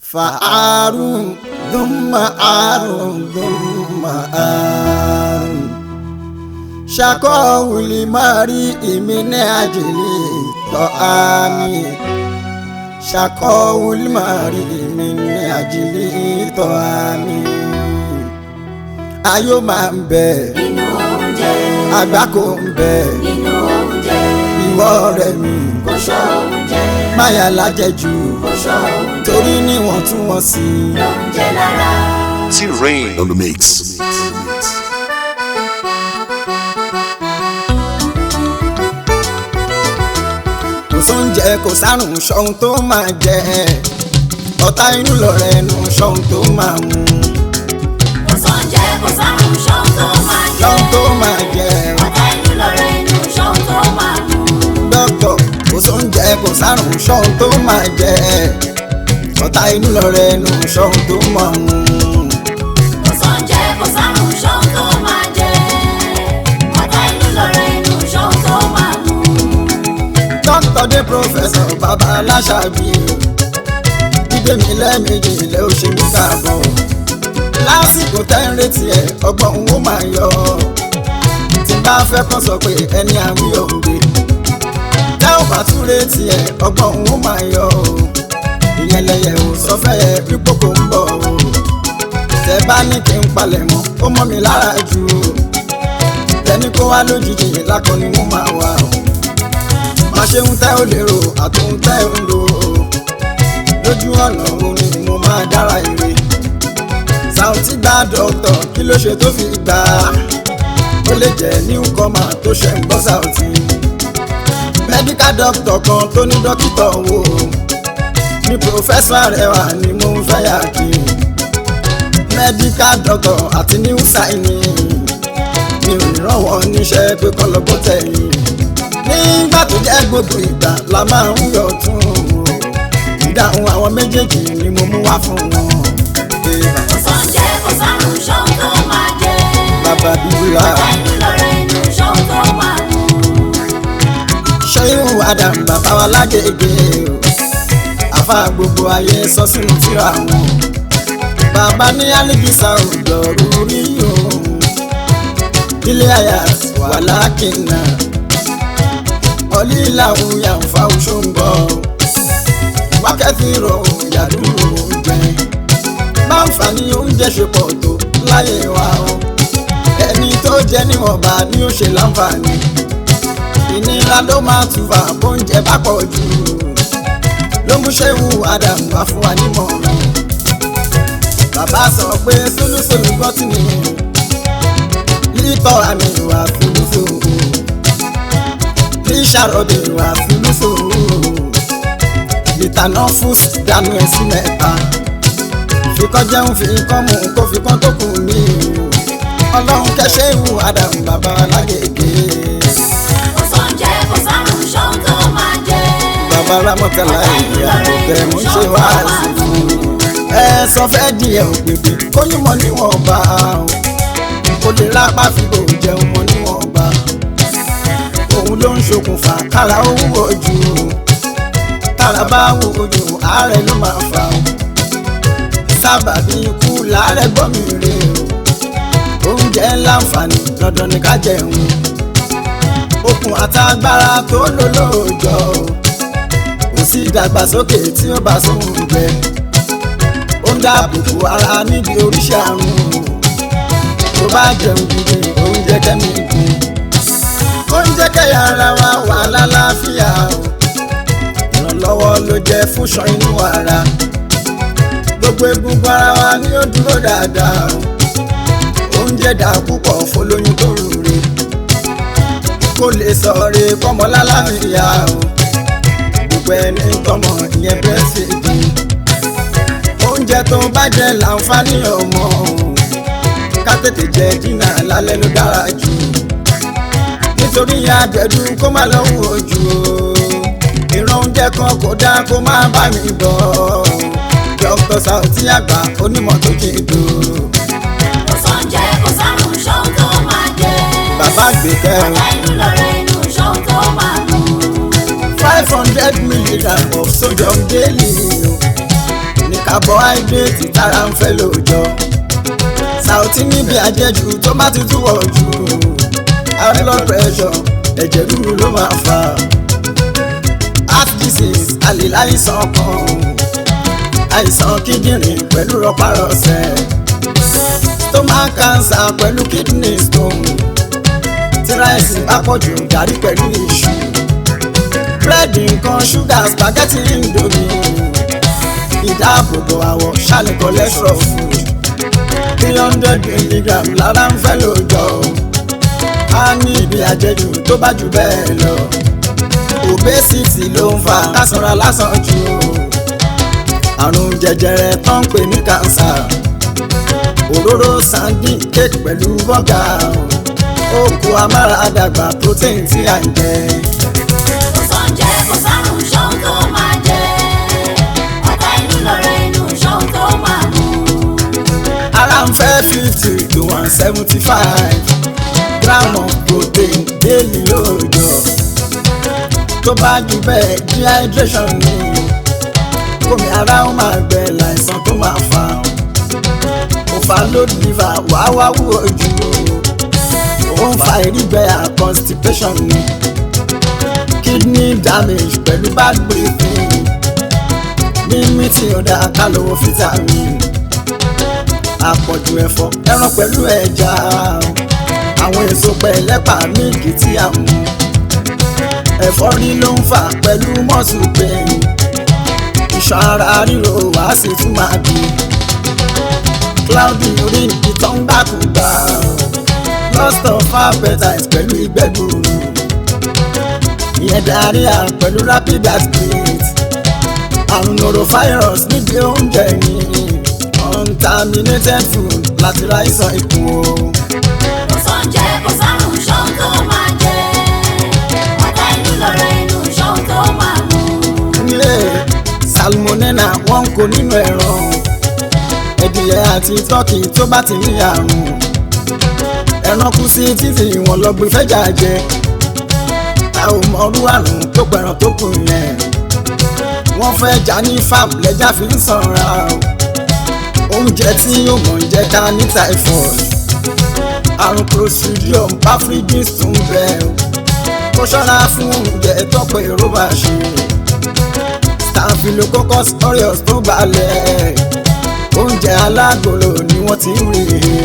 فعار ثم عار ثم عار شكوه لمريء من أجل طعامي شكوه لمريء من أجل طعامي ayọ̀ máa ń bẹ nínú oúnjẹ àgbákò ń bẹ nínú oúnjẹ ìwọ ọ̀rẹ́ mi kò ṣọ́ oúnjẹ máyà lájẹjù kò ṣọ́ oúnjẹ torí níwọ̀ntúnwọ̀nsì lóúnjẹ lára. T-Rain on the mix. kò sóúnjẹ kò sárùn ṣọ́hun tó máa jẹ ọ̀tá inú lọ̀rẹ́ ẹnu ṣọ́hun tó máa mú kò sóúnjẹ kò sárùn ṣọ́hun tó máa jẹ. ṣọ́hun tó máa jẹ ọ̀tá inú lọ̀rẹ́ inú ṣọ́hun tó máa mú. dókítà kò sóúnjẹ kò sárùn ṣọ́hun tó máa jẹ ọ̀tá inú lọ̀rẹ́ ẹnu ṣọ́hun tó máa mú. kò sóúnjẹ kò sárùn ṣọ́hun tó máa jẹ. ọ̀tá inú lọ̀rẹ́ inú ṣọ́hun tó máa mú. dókítà dé pòfẹ́sọ̀ bàbá aláṣàbí dídé mi lẹ́ẹ̀mejì ilé ó ṣe mí káàbọ̀ lásìkò tẹ́ ń retí ẹ̀ ọgbọ́n ó máa yọ tí n bá fẹ́ kàn sọ pé ẹni àwí òǹgbẹ tẹ́ ò bá tún retí ẹ̀ ọgbọ́n ó máa yọ ìyẹn lẹyẹ ò sọ fẹ́ yẹ pípò kò ń bọ̀ o tẹ́ bá ní kí n palẹ̀ mọ́ ó mọ́ mi lára jù o tẹ́ni kó wá lójijì lákọ ni mo máa wà o má ṣe ń tẹ́ ò lérò àtúntò tẹ́ ò ń lò ó lójú ọ̀nà òun ni mo máa dára ire Saoty gba dọ́kítọ̀ kí ló ṣe tó fi gbà á ó lè jẹ́ newcomer tó ṣe ń bọ́ Saoty medical doctor kan tó ní dókítà wo ní professor Arẹwà ni mo ń fẹ́ yà kí medical doctor àti new signing mi ò ní ràn wọ́n níṣẹ́ pé kọ́ lọ́gbọ́ tẹ̀yìn nígbà tó jẹ́ gbogbo ìgbà la máa ń yọ̀ tún o ìdáhùn àwọn méjèèjì ni mo mú wá fún wọn. Eba, kò sóúnjẹ kò sárùn ṣọ́hun tó máa jẹ. bàbá bíbélà ọ̀tá inú lọ̀rẹ́ inú ṣọ́hun tó máa mú. ṣẹ́yìn adam bàbá wa lágége o àfa gbogbo ayé sọ sínú tírà wọn bàbá ní alibisa òdòrú rí o ilé àyà wà lákìnnà ọlílà òyà ń fa oṣù ń bọ̀ wákẹ́tì rọ̀ ìyàdúró oúnjẹ máa ń fa ní oúnjẹ ṣe pọ̀ tó láyé wa o ẹni tó jẹ níwọ̀nba ni ó ṣe láǹfààní ìnira ló máa tùfà bóúnjẹ bá pọ̀ jù ló mú ṣéwù adam wá fún wa nímọ̀ràn bàbá sọ pé sólúsòlù gbọ́tì ni lítọ́ àmì ìwà fúlùfò ní sàròdè ìwà fúlùfò ìtànà fús dànù ẹ̀ sí mẹ́ta fikọ́ jẹun fi kọ́ mú kó fi kọ́ tó kù mí ọlọ́run kẹ́sẹ́ ìwù adam bàbá alágègè kò sóúnjẹ kò sárùn ṣọ́hun tó máa jẹ. bàbá ramọ́tàlá ìyá òkè mo ṣe wá sí fún un. ẹ sọ fẹ́ di ẹ̀ òpèpè kóyún mọ́ níwọ̀nba o kò lè rápá fi kò jẹun mọ́ níwọ̀nba òun ló ń ṣokùnfà kára ó wúwo jù tára bá wúwo jù àárẹ̀ ló máa fà o sábàbí ikú làárẹ̀ gbọ́ mi rè o oúnjẹ láǹfààní dandan ni ká jẹun okun àtagbára tó lò lóòjọ́ o kò sí ìdàgbàsókè tí ó bá sóhun jẹ ó ń dáàbòbò ara níbi oríṣi àrùn tó bá jẹun gidi oúnjẹ kẹ́mi gùn oúnjẹ kẹ́yà ara wa wà lálàáfíà o ìrànlọ́wọ́ ló jẹ́ fún ṣan inú ara gbogbo egungun ara wa ni ó dúró dáadáa o oúnjẹ dà púpọ̀ fọlóyún tó rúre kó lè sọ̀rọ̀ kọ́mọ lálàáfíà o gbogbo ẹni tọmọ ìyẹn bẹ́ẹ̀sìdì oúnjẹ tó bá jẹ láǹfààní ọmọ ká tètè jẹ dínà lálẹ́ ló dára jù nítorí àgbẹ̀dù kó má lọ́wọ́ ojú o ìran oúnjẹ kan kò dá kó má bá mi bọ̀ Dr. Saoty àgbà onímọ̀ tó kì í dùn kò sóúnjẹ kò sárùn ṣọ́hun tó máa jẹ. bàbá àgbẹ̀kẹ́ o. ọ̀tá inú lọ̀rẹ́ inú ṣọ́hun tó máa mú. five hundred milligram of sodium daily o ní carbohydrate tára ń fẹ́ lóòjọ́ Saoty níbi àjẹjù tó bá ti túwọ̀ jù high blood pressure ẹ̀jẹ̀ ríru ló máa fà heart disease àlè láìsàn kan àìsàn kíndìnrín pẹ̀lú rọpárọsẹ̀ stomach cancer pẹ̀lú kidney stone tí ráìsì bá pọ̀ jù gàrí pẹ̀lú iṣu búrẹ́dì nǹkan ṣúgà spaghetti indomie ìdáàbòbò àwọ̀ ṣàlẹ̀ cholesterol food three hundred milligram lára ń fẹ́ lóòjọ́ a ní ibi àjẹjù tó bá jù bẹ́ẹ̀ lọ obesity ló ń fa kásánra lásán jù àrùn jẹjẹrẹ tó ń pè ní cancer òróró sandin cake pẹ̀lú bọ́gà òkú amáradàgbà protein tí à ń jẹ. kò sóúnjẹ kò sárùn ṣóhun tó máa jẹ ọ̀tá inú lọ̀rọ̀ inú ṣóhun tó máa mú. ara ń fẹ́ fifty to one seventy five gram of protein daily lóòjọ́ tó bá jù bẹ́ẹ̀ dehydration ni omi ara ó máa gbẹ láìsàn tó máa fà á overload liver wàá wá wúwo jù ó ń fa ìrígbẹ́ à constipation ni kidney damage pẹ̀lú bad breathing mímí tí ó dáa ká lówó vitamin àpọ̀jù ẹ̀fọ́ ẹran pẹ̀lú ẹja àwọn èso pẹ̀lẹ́pà mílìkì tí a mú ẹ̀fọ́rí ló ń fà pẹ̀lú mọ́sù pain iṣan ara ríro wá sì tún máa bí cloudy urine ìtọ̀ ń gbàkúgbà lost of appetite pẹ̀lú ìgbẹ́ gbuuru ìyẹn diarrhea pẹ̀lú rapid heartbeat àrùn norovirus níbi oúnjẹ yìí contaminated food láti ra ìsàn ikùn o. kò sóúnjẹ kò sárùn ṣóhun tó máa jẹ ọ̀tá inú lọ̀rọ̀ inú ṣóhun tó máa mú. nílé salmonella wọn kò nínú ẹran ẹdìyẹ àti tọ́kì tó bá ti ní àrùn ẹran kú sí títì wọn lọ gbé fẹ́jà jẹ a ò mọrú àrùn tó pẹ̀ràn tó kù yẹn wọ́n fẹ́ jà ní farm lẹ́jà fi ń sanra o oúnjẹ tí yóò mọ̀ ń jẹ́ ká ní typhoid àrùn clostridium bafridis tún bẹ́ẹ̀ o kó ṣọ́ra fún oúnjẹ tọ́pọ̀ èrò bá ṣe staphylococcus aureus tó balẹ̀ oúnjẹ alágolo ni wọ́n ti ń rí i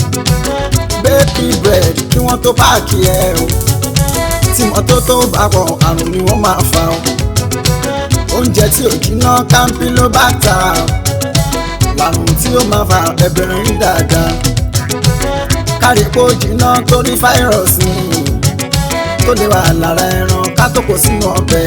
baby bread kí wọ́n tó páàkì ẹ̀ o tí mọ́tótó bá pọ̀ àrùn ni wọ́n máa fa o oúnjẹ tí ò jiná campylobacter làrùn tí ó máa fa ẹ̀bẹ̀rẹ̀ rí dáadáa kárí kó jiná torí fáírọ̀sì tó lè wà lára ẹran ká tó kó sínú ọbẹ̀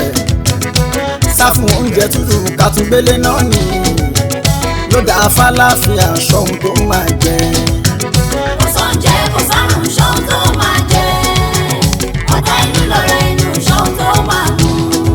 sá fún oúnjẹ tútù ká tún gbélé náà ní ló dáa fálàfíà ṣọ́hun tó máa jẹ. kò sóúnjẹ kò sárùn ṣóhun tó máa jẹ ọ̀tá inú lọ̀rọ̀ inú ṣóhun tó máa mú.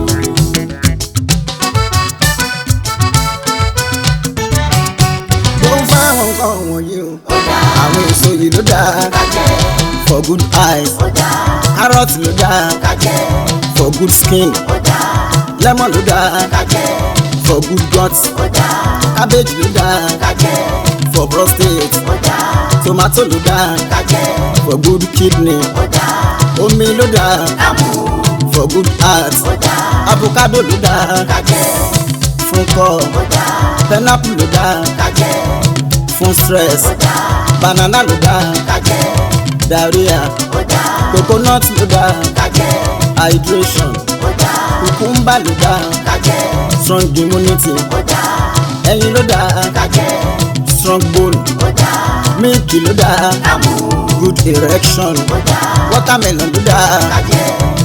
ó ń fá àwọn nǹkan wọ̀nyí o ó dáa àwọn èso yìí ló dáa ká jẹ for good eyes ó dáa carrot ló dáa ká jẹ for good skin ó dáa lemon ló dáa ká jẹ for good guts ó dáa cabbage ló dáa ká jẹ for prostate ó dáa tomato ló dáa ká jẹ for good kidney ó dáa omi ló dáa ká mú for good heart ó dáa avocado ló dáa ká jẹ fún kọ́ ó dáa pineapple ló dáa ká jẹ fún stress ó dáa banana ló dáa ká jẹ diarrhea ó dáa coconut ló dáa ká jẹ hydration ó dáa cucumber ló dáa ká jẹ strong immunity ó dáa ẹyin ló dáa ká jẹ strong bone ó dáa milk ló dáa ká mú good erection ó dáa watermelon ló dáa ká jẹ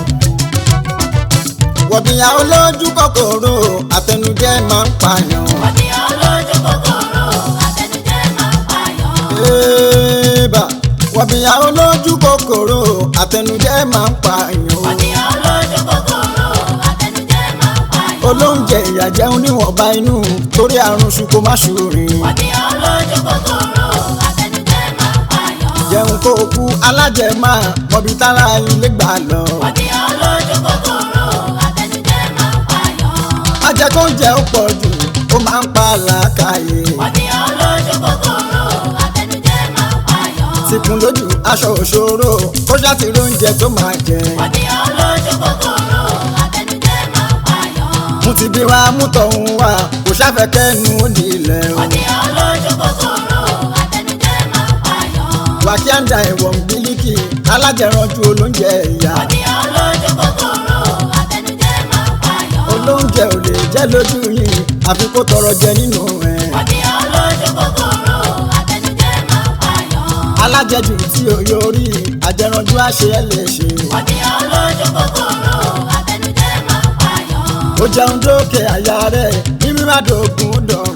wọ̀bìyàn olójú kòkòrò àtẹnujẹ máa ń pààyàn. òní olójú kòkòrò àtẹnujẹ máa ń pààyàn. Ébà wọ̀bìyàn olójú kòkòrò àtẹnujẹ máa ń pààyàn. òní olójú kòkòrò àtẹnujẹ máa ń pààyàn. olóúnjẹ ìyàjẹun níwọ̀nba inú torí àrùn ṣùkò má ṣòrin. òní olójú kòkòrò àtẹnujẹ máa ń pààyàn. jẹun kó o kú alájẹmá mọ̀bí tára ilé gbà lọ. òní olójú kòkòrò àtẹnujẹ máa ń pààyàn. ajẹkóúnjẹ ó pọ̀ jù ó máa ń pa wà lákàyè Ọ̀nìyàn olójú kòkòrò àtẹnujẹ máa ń pààyàn. tìkún lójú aṣọ òṣòro kó ṣáàtì oúnjẹ tó máa jẹ Ọ̀nìyàn olójú kòkòrò àtẹnujẹ máa ń pààyàn. mú ti bí wá mú tọ̀hún wá kò ṣàfẹ́kẹ́nu ó di ilẹ̀ o Ọ̀nìyàn olójú kòkòrò àtẹnujẹ máa ń pààyàn. wàkíńdà ìwọ̀n bílíkì alájẹranjú olóúnjẹ ìyá Ọ̀nìyàn olójú kòkòrò àtẹnujẹ máa ń pààyàn. olóúnjẹ ò lè jẹ́ lójú yìí àfi kó tọrọ jẹ nínú ẹ̀ Ọ̀nìyàn olójú kòkòrò àtẹnujẹ máa ń pààyàn. alájẹjù tí ò yọrí àjẹranjú àṣẹ ẹ lè ṣe Ọ̀nìyàn olójú kòkòrò àtẹnujẹ máa ń pààyàn. ó jẹun dókè àyà rẹ̀ ní mímádògún dọ̀rùn